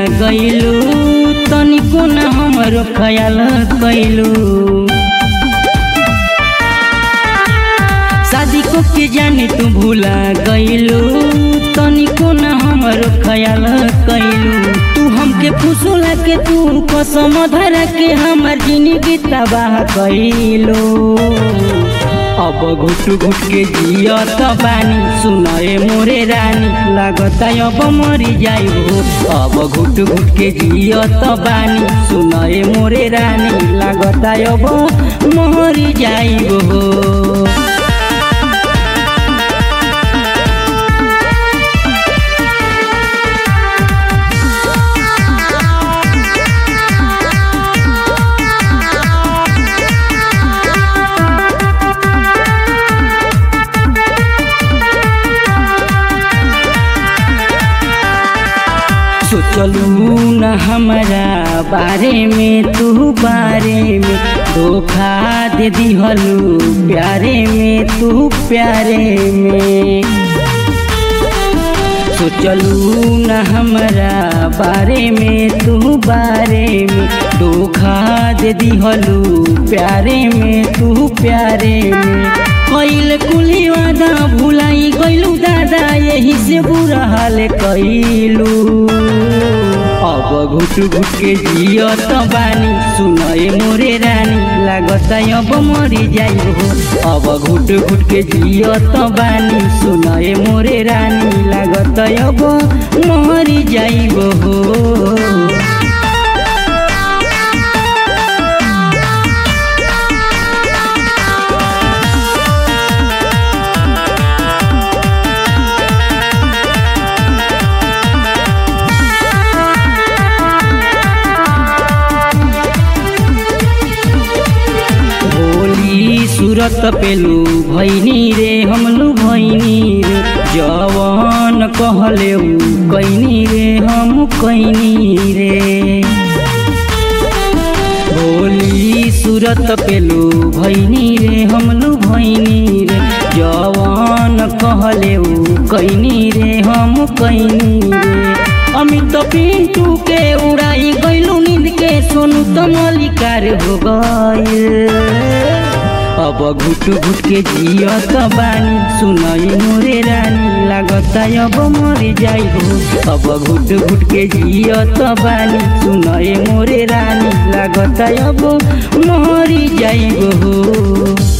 गइलू तनिको न हमरो ख्याल कैलू शादी को के जाने तू भूला गइलू तनिको न हमरो ख्याल कैलू तू हमके फुसुला के तू कसम धरा के हमर जिंदगी तबाह कैलू अब घुट घुट के जियत बानी सुनए मोरे रानी लागता अब मरी जाइबो अब घुट घुट के जियत बानी सुनए मोरे रानी लागता अब मरी जाइबो सोचलू न हमारा बारे में तू बारे में धोखा दे दिहलू प्यारे में तू प्यारे में सोचलू न हमारा बारे में तू बारे में धोखा दे दिहलू प्यारे में तू प्यारे में कैल कुली वादा भुलाई गइलू दादा यही से बुरा हाल कैलू अब घुट घुट के जियत बानी सुनए मोरे रानी लागत अब मरी जाइबो अब घुट घुट के जियत बानी सुनए मोरे रानी लागत अब मरी जाइबो भोली सूरत पेलू भैनी रे हमलू भैनी रे जवान कहले कैनी रे हम कैनी रे भोली सूरत पेलू भैनी रे हमलू भैनी रे जवान कहले कैनी रे हम कैनी रे अमित पिंटू के उड़ाई गइलू नींद के सोनू तो मलिकार हो गइल अब घुट घुट के जियत बानी सुनई मोरे रानी लागत अब मर जाइबो अब घुट घुट के जियत बानी सुनई मोरे रानी लागत अब मर जाइबो